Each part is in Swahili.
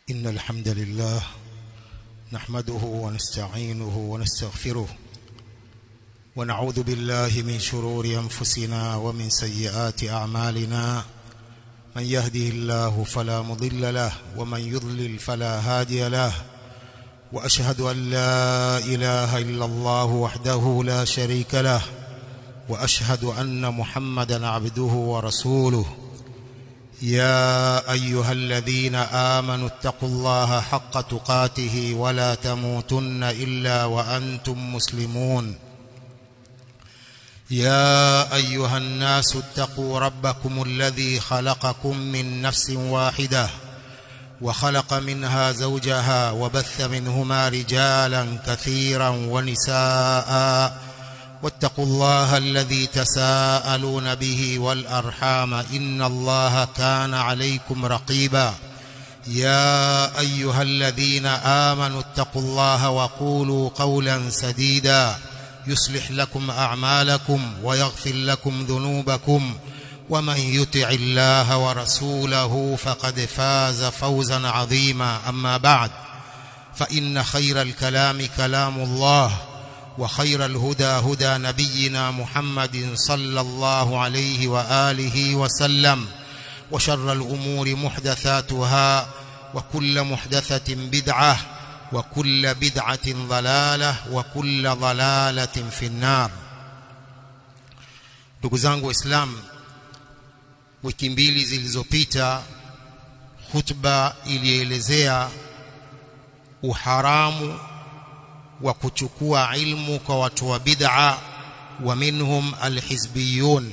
إن الحمد لله نحمده ونستعينه ونستغفره ونعوذ بالله من شرور أنفسنا ومن سيئات أعمالنا من يهده الله فلا مضل له ومن يضلل فلا هادي له وأشهد أن لا إله إلا الله وحده لا شريك له وأشهد أن محمدا عبده ورسوله يا أيها الذين آمنوا اتقوا الله حق تقاته ولا تموتن إلا وأنتم مسلمون يا أيها الناس اتقوا ربكم الذي خلقكم من نفس واحدة وخلق منها زوجها وبث منهما رجالا كثيرا ونساء واتقوا الله الذي تساءلون به والأرحام إن الله كان عليكم رقيبا يا أيها الذين آمنوا اتقوا الله وقولوا قولا سديدا يصلح لكم أعمالكم ويغفر لكم ذنوبكم ومن يطع الله ورسوله فقد فاز فوزا عظيما أما بعد فإن خير الكلام كلام الله وخير الهدى هدى نبينا محمد صلى الله عليه وآله وسلم وشر الأمور محدثاتها وكل محدثة بدعة وكل بدعة ضلالة وكل ضلالة في النار ndugu zangu waislamu wiki mbili zilizopita khutba ilielezea uharamu wa kuchukua ilmu kwa watu wa bid'a wa minhum alhizbiyun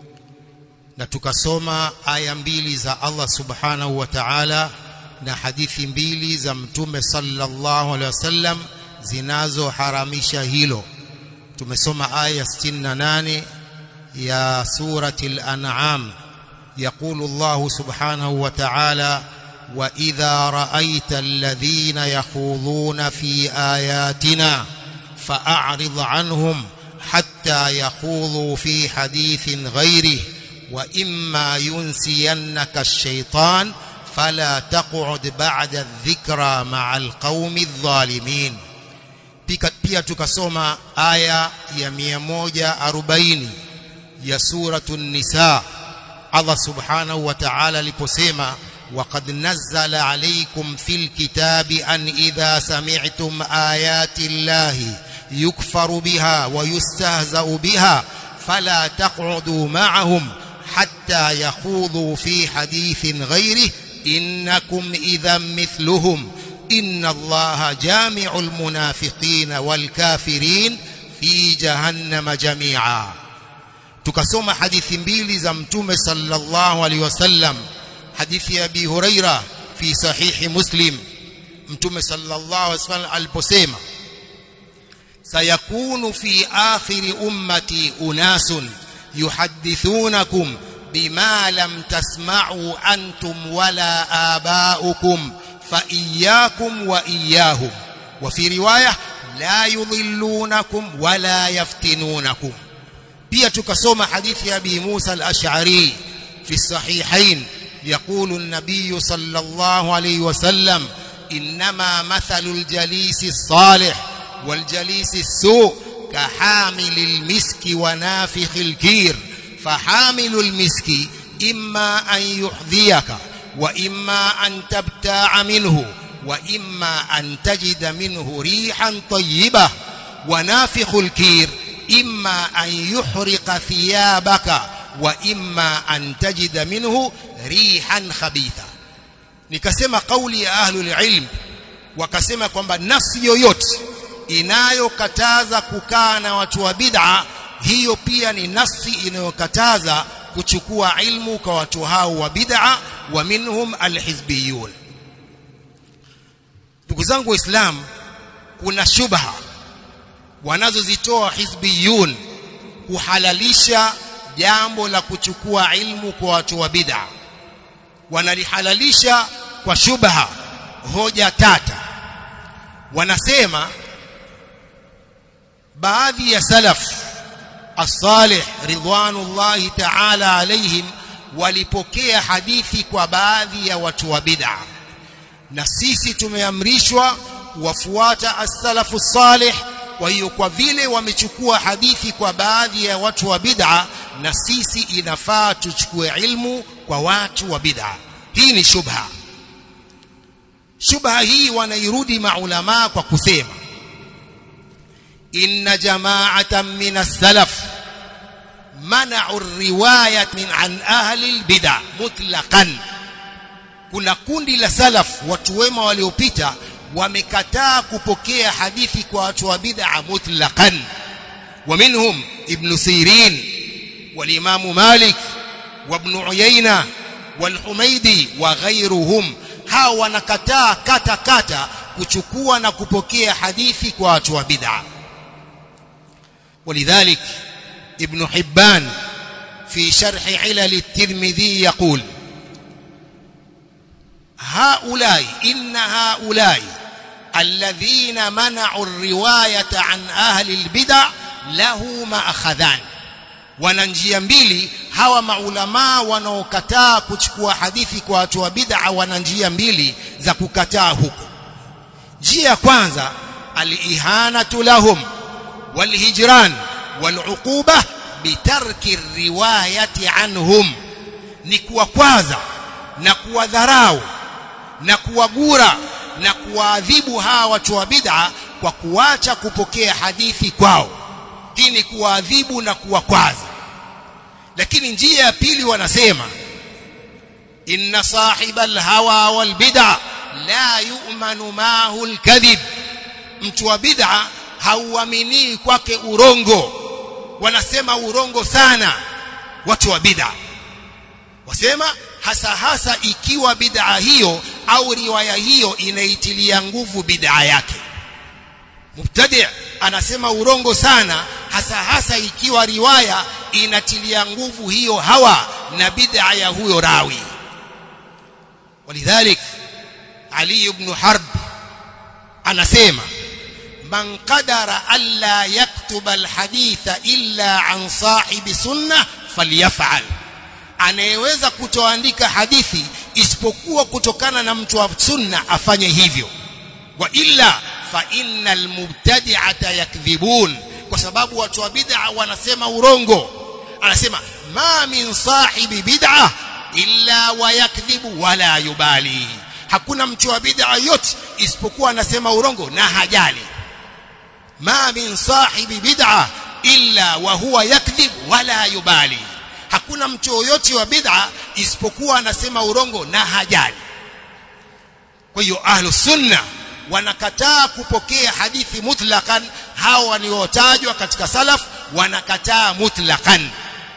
na tukasoma aya mbili za Allah subhanahu wa ta'ala na hadithi mbili za mtume sallallahu alaihi wasallam zinazoharamisha hilo tumesoma aya 68 ya surati al-an'am يقول الله سبحانه وتعالى وإذا رأيت الذين يخوضون في آياتنا فأعرض عنهم حتى يخوضوا في حديث غيره وإما ينسينك الشيطان فلا تقعد بعد الذكرى مع القوم الظالمين pia tukasoma aya ya 140 ya suratu nisa Allah subhanahu wa ta'ala aliposema وقد نزل عليكم في الكتاب أن إذا سمعتم آيات الله يكفر بها ويستهزأ بها فلا تقعدوا معهم حتى يخوضوا في حديث غيره إنكم إذا مثلهم إن الله جامع المنافقين والكافرين في جهنم جميعا tukasoma hadithi mbili za mtume sallallahu alaihi wasallam hadithi ya Abi Huraira fi sahihi Muslim mtume sallallahu alaihi wasallam aliposema sayakunu fi akhiri ummati unasun yuhaddithunakum bima lam tasma'u antum wala aba'ukum fa iyyakum wa iyyahum wa fi riwaya la yudhillunakum wala yaftinunakum pia tukasoma hadithi ya Abi Musa al-Ash'ari fi sahihain يقول النبي صلى الله عليه وسلم إنما مثل الجليس الصالح والجليس السوء كحامل المسك ونافخ الكير فحامل المسك إما أن يحذيك وإما أن تبتاع منه وإما أن تجد منه ريحا طيبة ونافخ الكير إما أن يحرق ثيابك وإما أن تجد منه rihan khabitha nikasema kauli ya ahlul ilm wakasema kwamba nafsi yoyote inayokataza kukaa na watu wa bid'a hiyo pia ni nafsi inayokataza kuchukua ilmu kwa watu hao wa bid'a wa minhum alhizbiyun ndugu zangu waislamu kuna shubha wanazozitoa hizbiyun kuhalalisha jambo la kuchukua ilmu kwa watu wa bid'a wanalihalalisha kwa shubha hoja tata wanasema baadhi ya salaf as-salih ridwanullahi ta'ala alaihim walipokea hadithi kwa baadhi ya watu wa bid'a na sisi tumeamrishwa kuwafuata as-salafu salih kwa hiyo kwa vile wamechukua hadithi kwa baadhi ya watu wa bid'a na sisi inafaa tuchukue ilmu kwa watu wa bid'a hii ni shubha shubha hii wanairudi maulama kwa kusema inna jama'atan min as-salaf mana'u riwayat min an ahli al-bid'a mutlaqan kuna kundi la salaf watu wema waliopita wamekataa kupokea hadithi kwa watu wa bid'a mutlaqan ومنهم ابن سيرين والإمام مالك وابن عيينة والحميدي وغيرهم hao wanakataa kata kata kuchukua na kupokea hadithi kwa watu wa bid'a ولذلك ابن حبان في شرح علل الترمذي يقول هؤلاء إن هؤلاء الذين منعوا الرواية عن أهل البدع له مأخذان wana njia mbili hawa maulamaa wanaokataa kuchukua hadithi kwa watu wa bid'a wana njia mbili za kukataa huko njia ya kwanza alihanatu lahum walhijran waluquba bitarki riwayati anhum ni kuwakwaza na kuwadharau na kuwagura na kuwaadhibu hawa watu wa bid'a kwa kuacha kupokea hadithi kwao hii ni kuwaadhibu na kuwakwaza lakini njia ya pili wanasema inna sahiba alhawa walbid'a la yu'manu ma'ahu alkadhib mtu wa bid'a hauamini kwake urongo wanasema urongo sana watu wa bid'a wasema hasa hasa ikiwa bid'a hiyo au riwaya hiyo inaitilia nguvu bid'a yake mubtadi' anasema urongo sana hasa hasa ikiwa riwaya inatilia nguvu hiyo hawa na bid'a ya huyo rawi walidhalik Ali ibn Harb anasema man qadara alla yaktuba alhaditha illa an sahibi sunnah falyaf'al anayeweza kutoandika hadithi isipokuwa kutokana na mtu wa sunna afanye hivyo wa illa fa innal mubtadi'ata yakdhibun kwa sababu watu wa bid'a wanasema urongo anasema ma min sahibi bid'a illa wa yakdhibu wala yubali hakuna mtu wa bid'a yote isipokuwa anasema urongo na hajali ma min sahibi bid'a illa wa huwa yakdhib wala yubali hakuna mtu yoyote wa bid'a isipokuwa anasema urongo na hajali kwa hiyo ahlus sunna wanakataa kupokea hadithi mutlaqan hao waliotajwa katika salaf wanakataa mutlaqan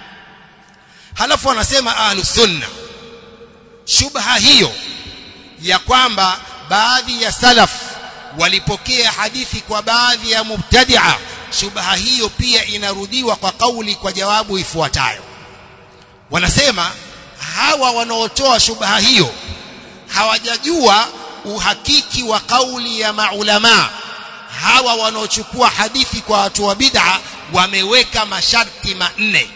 halafu wanasema ahlus sunna shubha hiyo ya kwamba baadhi ya salaf walipokea hadithi kwa baadhi ya mubtadi'a shubha hiyo pia inarudiwa kwa kauli kwa jawabu ifuatayo wanasema hawa wanaotoa shubha hiyo hawajajua uhakiki wa kauli ya maulama hawa wanaochukua hadithi kwa watu wa bid'a wameweka masharti manne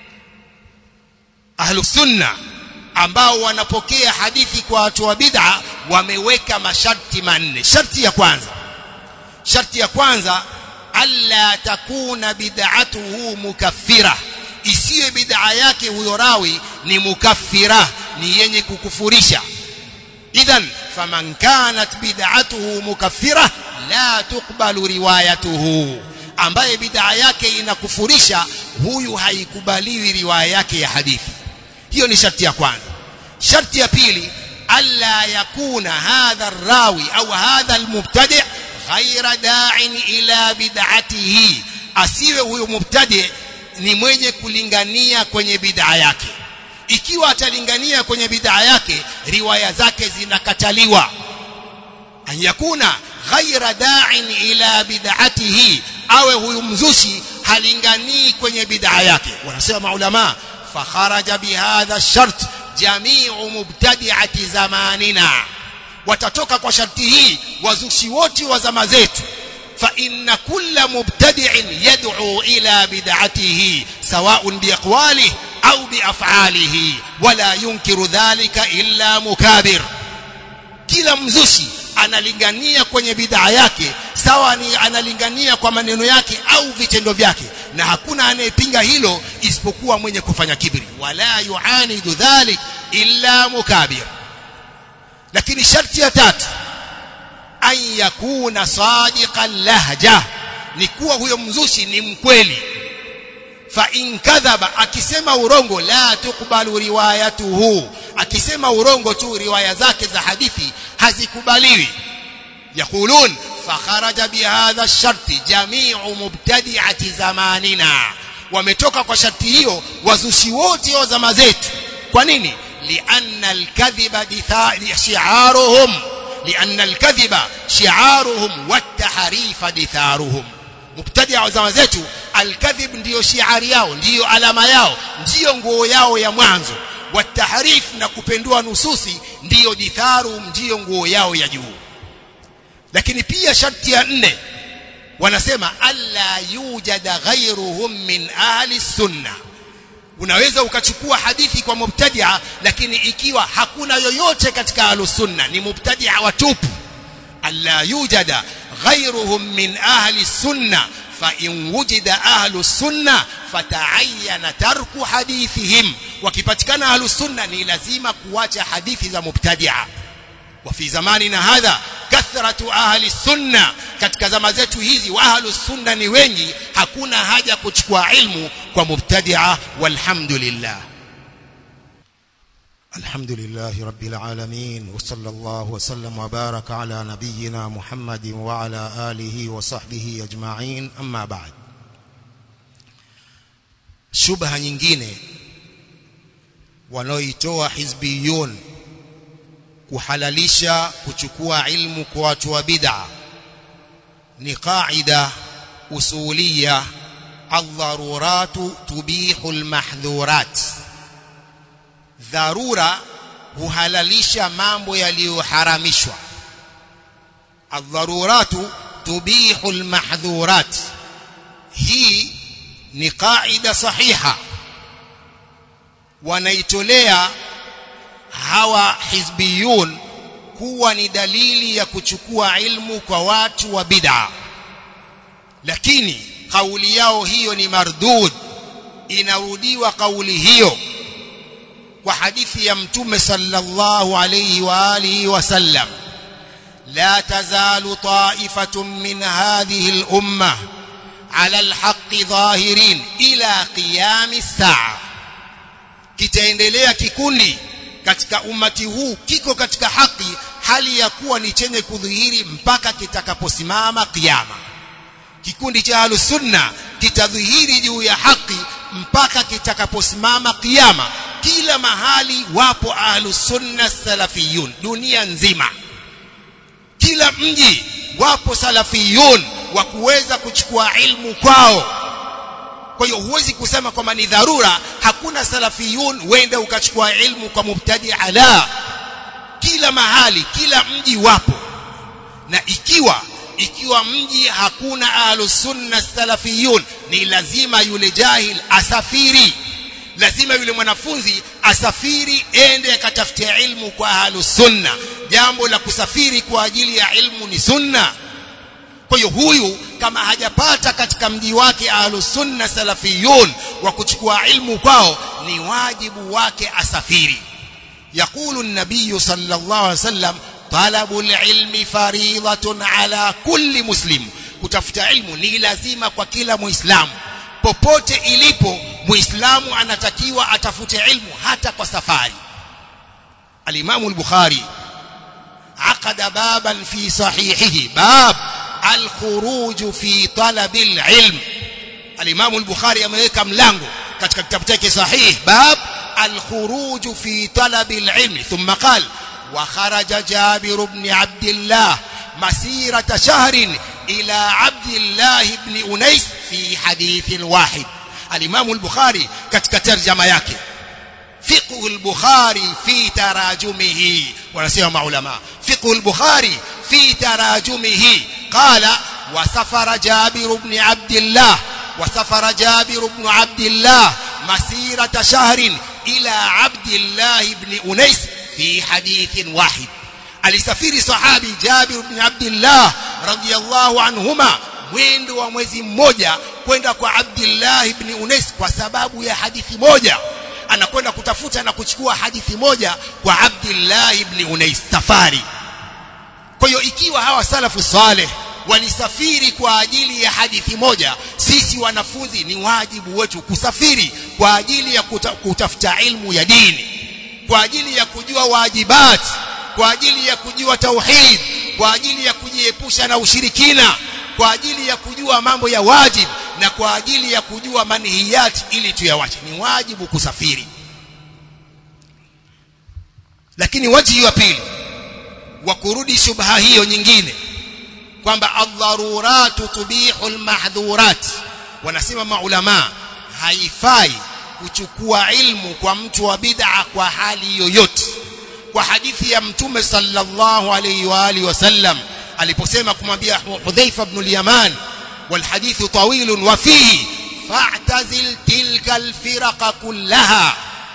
ahlus sunna ambao wanapokea hadithi kwa watu wa bid'a wameweka masharti manne sharti ya kwanza sharti ya kwanza alla takuna bid'atuhu mukaffira isiwe bid'a yake huyo rawi ni mukaffira ni yenye kukufurisha idhan faman kanat bid'atuhu mukaffira la tuqbalu riwayatuhu ambaye bid'a yake inakufurisha huyu haikubaliwi riwaya yake ya hadithi hiyo ni sharti ya kwanza sharti ya pili alla yakuna hadha rawi au hadha almubtadi' ghaira da'in ila bid'atihi asiwe huyo mubtadi' ni mwenye kulingania kwenye bid'a yake ikiwa atalingania kwenye bid'a yake riwaya zake zinakataliwa an yakuna ghaira da'in ila bid'atihi awe huyu mzushi halinganii kwenye bid'a yake wanasema maulama fakharaja bihadha ash-shart jami'u mubtadi'ati zamanina watatoka kwa sharti hii wazushi wote wa zama zetu fa inna kulla mubtadi'in yad'u ila bid'atihi sawa'un biaqwalihi au biaf'alihi wala yunkiru dhalika illa mukabir kila mzushi analingania kwenye bid'a yake sawa ni analingania kwa maneno yake au vitendo vyake na hakuna anayepinga hilo isipokuwa mwenye kufanya kibri wala yuanidu dhalik illa mukabir lakini sharti ya tatu an yakuna sadiqan lahja ni kuwa huyo mzushi ni mkweli fa in kadhaba akisema urongo la tukbalu riwayatuhu akisema urongo tu riwaya zake za hadithi hazikubaliwi yaqulun fakharaja bihadha sharti jami'u mubtadi'ati zamanina wametoka kwa sharti hiyo wazushi wote wa zama zetu kwa nini lianna alkadhiba shi'aruhum lianna alkadhiba shi'aruhum wattahrifa ditharuhum mubtadi'a wa zama zetu alkadhib ndiyo shiari yao ndiyo alama yao ndiyo nguo yao ya mwanzo watahrif na kupendua nususi ndiyo ditharu ndiyo nguo yao ya juu lakini pia sharti ya nne wanasema alla yujada ghairuhum min ahli sunna unaweza ukachukua hadithi kwa mubtadia lakini ikiwa hakuna yoyote katika ahli sunna ni mubtadia watupu alla yujada ghairuhum min ahli sunna فإن وجد أهل السنة فتعين ترك حديثهم وكيpatikana أهل السنة ni lazima kuacha hadithi za mubtadi'a وفي زماننا هذا كثرة أهل السنة katika zama zetu hizi wa ahlu sunna ni wengi hakuna haja kuchukua ilmu kwa mubtadi'a walhamdulillah الحمد لله رب العالمين وصلى الله وسلم وبارك على نبينا محمد وعلى آله وصحبه أجمعين أما بعد shubha nyingine wanaoitoa hizbiyun kuhalalisha kuchukua ilmu kwa watu wa bid'a ni qaida usuliya ad-daruratu tubihu al-mahdhurat dharura huhalalisha mambo yaliyoharamishwa ad-daruratu tubihu al-mahdhurat hii ni qaida sahiha wanaitolea hawa hizbiyun kuwa ni dalili ya kuchukua ilmu kwa watu wa bid'a lakini kauli yao hiyo ni mardud inarudiwa kauli hiyo kwa hadithi ya mtume sallallahu alayhi wa alihi wasallam la tazalu ta'ifatun min hadhihi al-ummah ala al-haqqi dhahirin ila qiyam as-sa'a kitaendelea kikundi katika umati huu kiko katika haki hali ya kuwa ni chenye kudhihiri mpaka kitakaposimama kiyama kikundi cha ahlus sunna kitadhihiri juu ya haki mpaka kitakaposimama kiyama kila mahali wapo ahlus sunna salafiyun dunia nzima kila mji wapo salafiyun wa kuweza kuchukua ilmu kwao kwa hiyo huwezi kusema kwamba ni dharura hakuna salafiyun wende ukachukua ilmu kwa mubtadi ala kila mahali kila mji wapo na ikiwa ikiwa mji hakuna ahlus sunna salafiyun ni lazima yule jahil asafiri lazima yule mwanafunzi asafiri ende akatafutia ilmu kwa ahlus sunna jambo la kusafiri kwa ajili ya ilmu ni sunna kwa hiyo huyu kama hajapata katika mji wake ahlus sunna salafiyun wa kuchukua ilmu kwao ni wajibu wake asafiri يقول النبي صلى الله عليه وسلم طلب العلم فريضة على كل مسلم kutafuta ilmu ni lazima kwa kila muislamu popote ilipo muislamu anatakiwa atafute ilmu hata kwa safari al-Imam al-Bukhari عقد بابا في صحيحه باب الخروج في طلب العلم الإمام البخاري ameweka mlango katika kitabu chake sahih bab الخروج في طلب العلم ثم قال وخرج جابر بن عبد الله مسيرة شهر إلى عبد الله بن أنيس في حديث واحد الإمام البخاري katika tarjama yake فقه البخاري في تراجمه ونسيهم علماء فقه البخاري في تراجمه قال وسفر جابر بن عبد الله وسفر جابر بن عبد الله مسيرة شهر إلى عبد الله بن أنيس في حديث واحد alisafiri sahabi Jabir bin Abdullah radhiyallahu anhuma mwendo wa mwezi mmoja kwenda kwa Abdullah ibn Unais kwa sababu ya hadithi moja anakwenda kutafuta na kuchukua hadithi moja kwa Abdullah ibn Unais safari kwa hiyo ikiwa hawa salafu saleh walisafiri kwa ajili ya hadithi moja sisi wanafunzi ni wajibu wetu kusafiri kwa ajili ya kuta, kutafuta ilmu ya dini kwa ajili ya kujua wajibat kwa ajili ya kujua tauhid kwa ajili ya kujiepusha na ushirikina kwa ajili ya kujua mambo ya wajib na kwa ajili ya kujua manhiyat ili tuyawache ni wajibu kusafiri lakini wajibu wa pili wa kurudi shubha hiyo nyingine kwamba adharuratu tubihu almahdhurat wanasema maulama haifai kuchukua ilmu kwa mtu wa bid'a kwa hali yoyote kwa hadithi ya mtume sallallahu alayhi wa alihi wasallam aliposema kumwambia Hudhaifa ibn al-Yaman والحديث طويل وفيه فاعتزل تلك الفرق كلها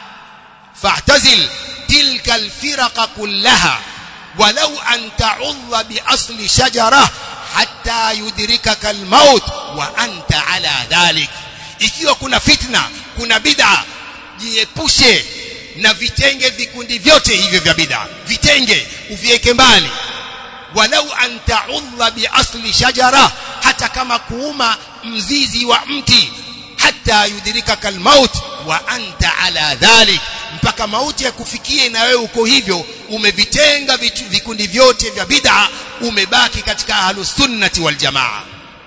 فاعتزل تلك الفرق كلها ولو أن تعض بأصل شجرة حتى يدركك الموت وأنت على ذلك ikiwa kuna fitna kuna bid'a jiepushe na vitenge vikundi vyote hivyo vya bid'a vitenge uviweke mbali walau an ta'udha bi asli shajara hata kama kuuma mzizi wa mti hata yudrikaka almaut wa anta ala dhalik mpaka mauti yakufikie na wewe uko hivyo umevitenga vikundi vyote vya bid'a umebaki katika ahlus sunnati wal jamaa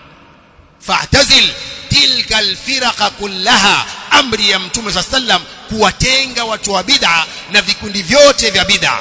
fa'tazil tilka alfiraqa kullaha amri ya mtume صلى الله عليه kuwatenga watu wa bid'a na vikundi vyote vya bid'a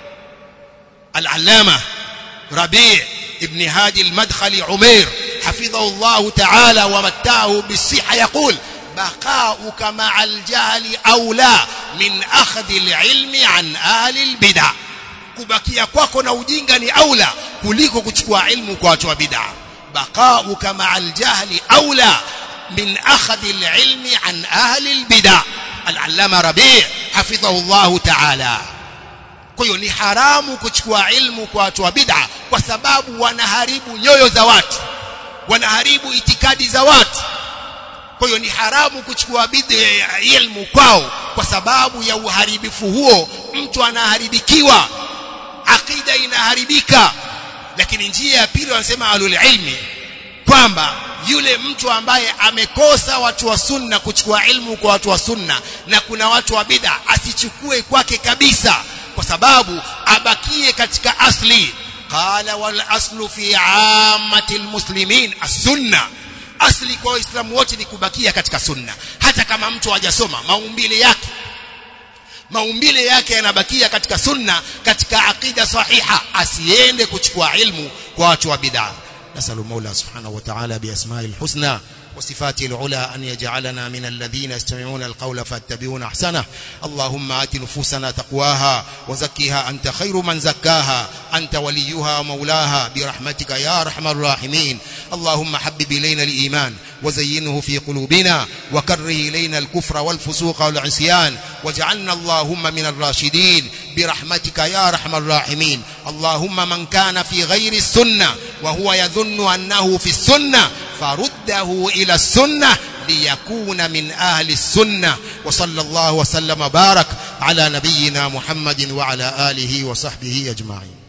al-allama rabi' ibn hadi al-madkhali umair حفظه الله تعالى ومتعه بالصحة يقول بقاؤك مع الجهل أولى من أخذ العلم عن أهل البدع kubakia kwako na ujinga ni aula kuliko kuchukua ilmu kwa watu wa bid'a baqauka ma'al jahli aula min akhadhi al-ilmi an ahli al-bid'a al-allama rabi' hafidhahu Allah ta'ala kwa hiyo ni haramu kuchukua ilmu kwa watu wa bid'a kwa sababu wanaharibu nyoyo za watu wanaharibu itikadi za watu kwa hiyo ni haramu kuchukua bid'a ilmu kwao kwa sababu ya uharibifu huo mtu anaharibikiwa akida inaharibika lakini njia ya pili wanasema alul ilmi kwamba yule mtu ambaye amekosa watu wa sunna kuchukua ilmu kwa watu wa sunna na kuna watu wa bid'a asichukue kwake kabisa kwa sababu abakie katika asli qala wal aslu fi ammati almuslimin as-sunna asli kwa waislamu wote ni kubakia katika sunna hata kama mtu hajasoma maumbile yake maumbile yake yanabakia katika sunna katika aqida sahiha asiende kuchukua ilmu kwa watu wa bid'a نسأل المولى سبحانه وتعالى بأسماء الحسنى وصفاته العلى أن يجعلنا من الذين يستمعون القول فاتبعون أحسنه اللهم آت نفوسنا تقواها وزكها أنت خير من زكاها أنت وليها ومولاها برحمتك يا أرحم الراحمين اللهم حبب إلينا الإيمان وزينه في قلوبنا وكره إلينا الكفر والفسوق والعصيان واجعلنا اللهم من الراشدين برحمتك يا أرحم الراحمين اللهم من كان في غير السنة وهو يظن أنه في السنة فرده إلى السنة ليكون من أهل السنة وصلى الله وسلم بارك على نبينا محمد وعلى آله وصحبه أجمعين